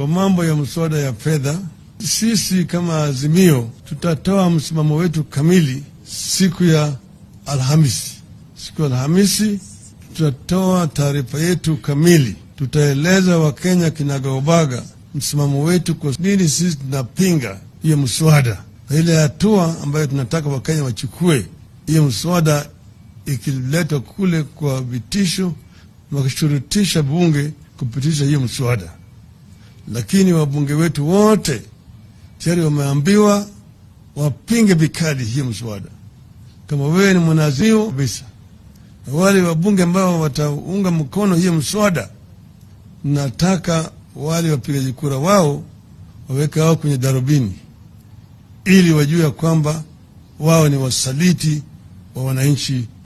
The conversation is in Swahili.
kwa mambo ya mswada ya fedha, sisi kama Azimio tutatoa msimamo wetu kamili siku ya Alhamisi. Siku ya Alhamisi tutatoa taarifa yetu kamili, tutaeleza Wakenya kinagaubaga msimamo wetu, kwa nini sisi tunapinga hiyo mswada na ile hatua ambayo tunataka Wakenya wachukue hiyo mswada ikiletwa kule kwa vitisho, wakishurutisha bunge kupitisha hiyo mswada. Lakini wabunge wetu wote tayari wameambiwa wapinge vikali hiyo mswada. Kama wewe ni mwanazio kabisa, na wale wabunge ambao wataunga mkono hiyo mswada, nataka wale wapigaji kura wao waweke wao kwenye darubini, ili wajue kwamba wao ni wasaliti wa wananchi